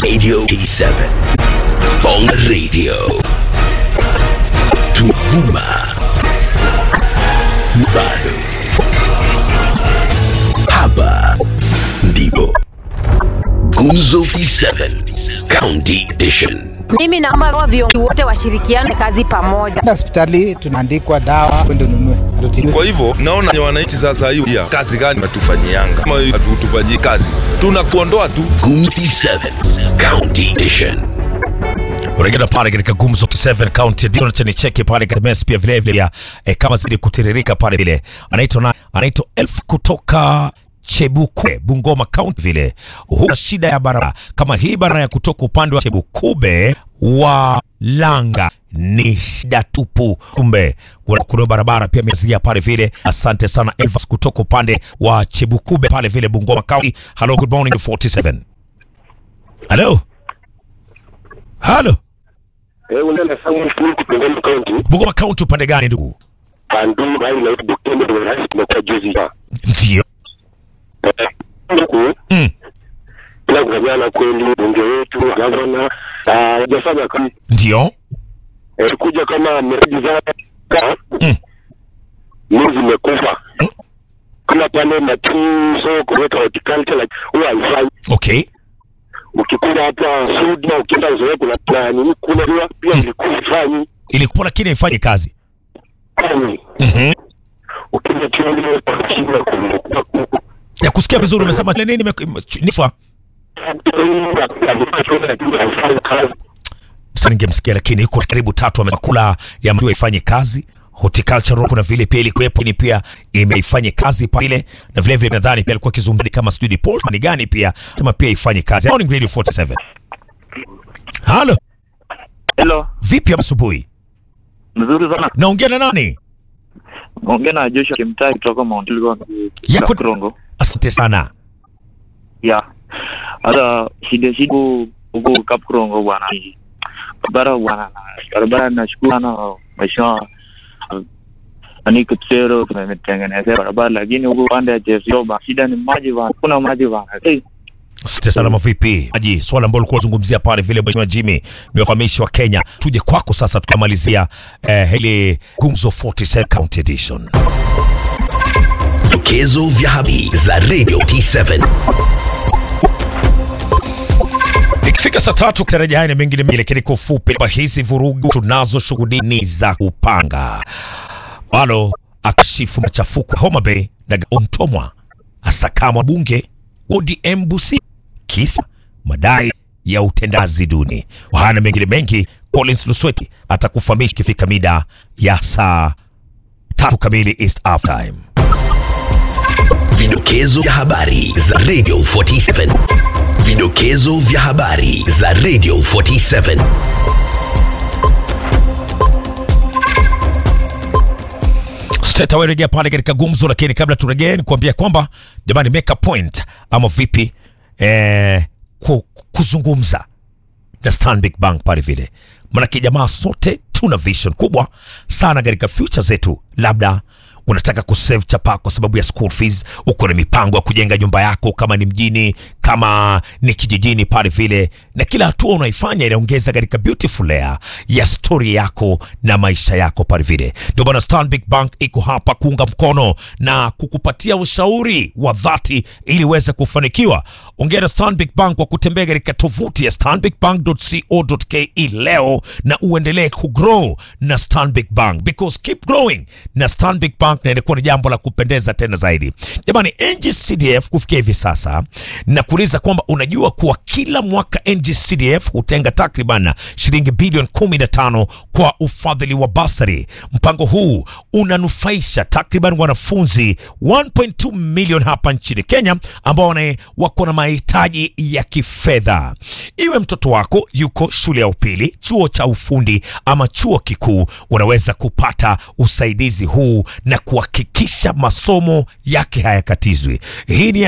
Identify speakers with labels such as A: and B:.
A: Radio T7 Bonga Radio Tuvuma bado hapa ndipo Gumzo T7 County Edition
B: Mimi naomba wa viongozi wote washirikiane kazi pamoja.
C: hospitali tunaandikwa dawa kwenda ununue hatutibiwi.
D: Kwa hivyo naona ni wananchi sasa, hiyo ya kazi gani natufanyianga? Kama hatutufanyii kazi, tunakuondoa tu.
A: Gumzo T7 County Edition
E: Unaingia pale katika Gumzo 7 County ndio chani cheki pale katika SMS pia vile vile ya eh, kama zidi kutiririka pale vile. Anaitwa na anaitwa Elf kutoka Chebukwe Bungoma County vile. Huna shida ya barabara kama hii barabara ya kutoka upande wa Chebukube wa Langa ni shida tupu. Kumbe kuna- kuna barabara pia imezia pale vile. Asante sana Elvas kutoka upande wa Chebukube pale vile Bungoma County. Hello, good morning 47. Hello. Hello.
F: Eh, unaenda Samuel Full Kitengela County,
E: Bungoma County upande gani ndugu?
F: Pandu bali na Bukene ndio rais tumekuwa juzi hapa.
E: Ndio.
F: Eh, Huku
E: Mm.
F: bila kufanyana kweli, bunge wetu gavana hajafanya kazi
E: Ndio.
F: eh, kuja kama miradi za
E: Mm.
F: mimi zimekufa kama pale Matuso kuweka horticulture like huwa haifai.
E: Okay.
F: Ukikuja hapa Sudi na ukienda Nzoia kuna na nini kule pia pia ilikuwa ifanyi
E: Ilikuwa lakini ifanye kazi.
F: kani
E: Mhm.
F: ukija chini kwa chini kwa
E: Ya kusikia vizuri umesema nini nime nifa. Sasa ningemsikia lakini iko karibu tatu amekula ya mtu ifanye kazi. Horticulture kuna vile pia ilikuwepo ni pia imeifanye kazi pale na vile vile nadhani pia alikuwa kizungumza kama studio report ni gani pia sema pia ifanye kazi. Morning Radio 47. Halo,
G: Hello,
E: vipi asubuhi?
G: mzuri sana.
E: Naongea na nani?
G: Ongea na Joshua Kimtai kutoka Mount Elgon.
E: Yako-
G: Krongo.
E: Asante sana.
G: Ya. Hata shida shida huko Kapkrongo bwana. Barabara bwana. Barabara nashukuru sana mheshimiwa ani Kipsero tumetengeneza barabara lakini huko pande ya Jesioba shida ni maji bwana. Kuna maji bwana. Hey,
E: Asante sana mavipi? Aji, swala ambalo ulikuwa unazungumzia pale vile Mheshimiwa Jimmy ni wafahamishi wa Kenya. Tuje kwako sasa tukamalizia eh, hili Gumzo 47 County Edition.
A: Vidokezo vya habari za Radio T7
E: Ikifika saa tatu kutarajia haya na mengine mengi, lakini kwa ufupi kwamba hizi vurugu tunazoshuhudia ni za kupanga. Walo akashifu machafuko Homa Bay na Ontomwa asakamwa bunge ODM Busia kisa madai ya utendazi duni. Haya na mengine mengi, Collins Lusweti atakufahamisha ikifika mida ya saa tatu kamili East Africa Time.
A: Vidokezo vya habari za Radio 47 Vidokezo vya habari za Radio 47
E: Straight away rejea pale katika gumzo, lakini kabla turejee ni kuambia kwamba jamani, make a point ama vipi eh, ku, kuzungumza na Stanbic Bank pale vile, manake jamaa sote tuna vision kubwa sana katika future zetu. Labda unataka kusave chapa kwa sababu ya school fees, uko na mipango ya kujenga nyumba yako, kama ni mjini, kama ni kijijini pale vile, na kila hatua unaifanya inaongeza katika beautiful layer ya story yako na maisha yako pale vile. Ndio maana Stanbic Bank iko hapa kuunga mkono na kukupatia ushauri wa dhati ili uweze kufanikiwa. Ongea na Stanbic Bank kwa kutembea katika tovuti ya stanbicbank.co.ke leo na uendelee kugrow na Stanbic Bank because keep growing na Stanbic Bank, na inakuwa ni jambo la kupendeza tena zaidi. Jamani, NGCDF kufikia hivi sasa na kuuliza kwamba unajua kuwa kila mwaka NGCDF hutenga takriban shilingi bilioni 15 kwa ufadhili wa basari. Mpango huu unanufaisha takriban wanafunzi 1.2 milioni hapa nchini Kenya ambao wana- wako na mahitaji ya kifedha. Iwe mtoto wako yuko shule ya upili, chuo cha ufundi ama chuo kikuu, unaweza kupata usaidizi huu na kuhakikisha masomo yake hayakatizwi. Hii ni